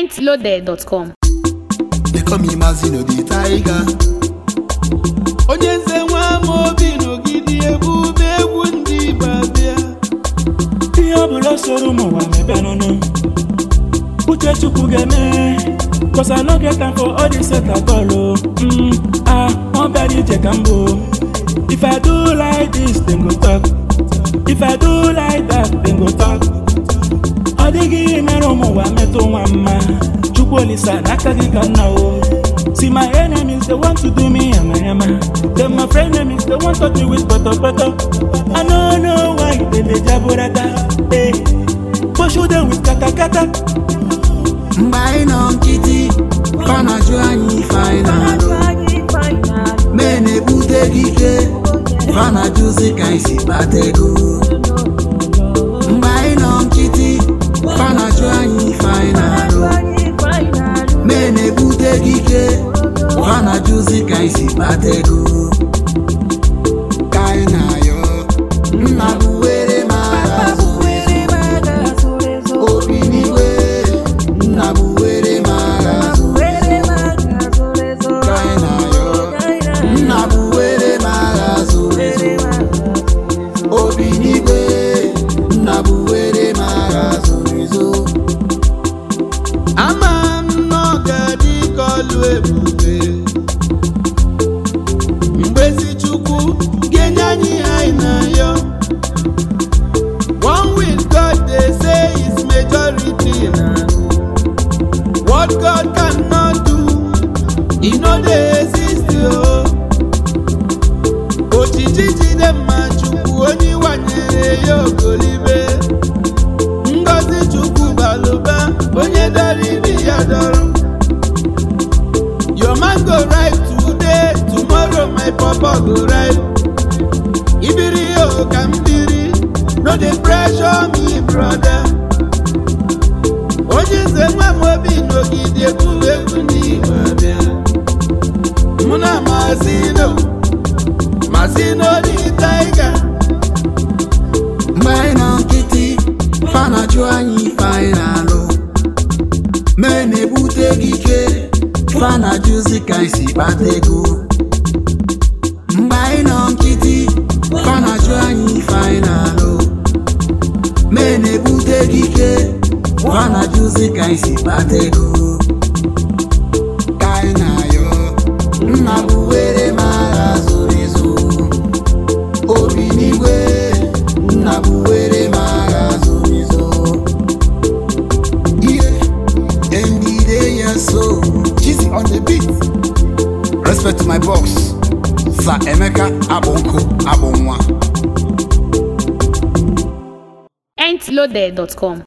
mintloaded.com. They call me Mazino the Tiger. onye nze nwa ama obi n'ogidi ebube egwu ndị Igbo abịa ihe ọbụla soro ụmụ ụwa mebenụnụ uche chukwu ga-eme cause I no get time for all this set at all o mm, ah ọ bịara ije ka m bụ if I do like this dem go talk if I do like that dem go talk ọ dịghị ihe mere ụmụ ụwa metụ nwa mma chukwu olisa n'aka gị ka nna o See my enemies, they want to do me yama yama. Then my friend enemies, they want to touch me with butter butter. I don't know why they dey jaburata. Hey, pursue them with kata kata. Mgbe anyị nọ nkịtị, fa na-ajụ anyị ife anyị na-alụ. Mee na-ebute gị ike, fa na-ajụzi ka anyị si kpata ego. Mgbe anyị nọ nkịtị, fa na-ajụ anyị ife anyị na-alụ. Mee na-ebute gị ike, fa na-ajụzi ka anyị si kpata ego. Ka anyị na-ayọ, nna bụ were m agha zuru ezu. Obi n'igwe, nna bụ were m agha zuru ezu. Ka anyị na-ayọ, nna bụ were m agha zuru ezu. Obi n'igwe, nna bụ were m agha zuru ezu. ama m na ọ ga-adị ka ọlụ ebube mgbezi chukwu ga-enye anyị ihe anyị na-ayọ one with God they say is majority na what God cannot do e no dey exist o ojiji jide mma chukwu onye wanyere ya ogolibe ngozi chukwu balụba onye dọrọ ibi ya dọrọ your man go right today tomorrow my papa go right ibiri o ka m biri no dey pressure me brother onye nze nwa m obi n'ogidi egwu egwu n'igbo abịa mụ na mazino mazino dị taiga Mgbe anyị nọ nkịtị, fa na-ajụ anyị ife anyị na-alụ. Mee na-ebute gị ike, fa na-ajụzi ka anyị si kpata ego. Mgbe anyị nọ nkịtị, fa na-ajụ anyị ife anyị na-alụ. Mee na-ebute gị ike, fa na-ajụzi ka anyị si kpata ego. Ka anyị na-ayọ, nna bụ were m agha zuru ezu. Obi n'igwe, nna bụ were m agha zuru ezu. Ihe ndide ya so Chizzy on the beat Respect to my boss Sir Emeka Abonko Abonwa mintloaded.com.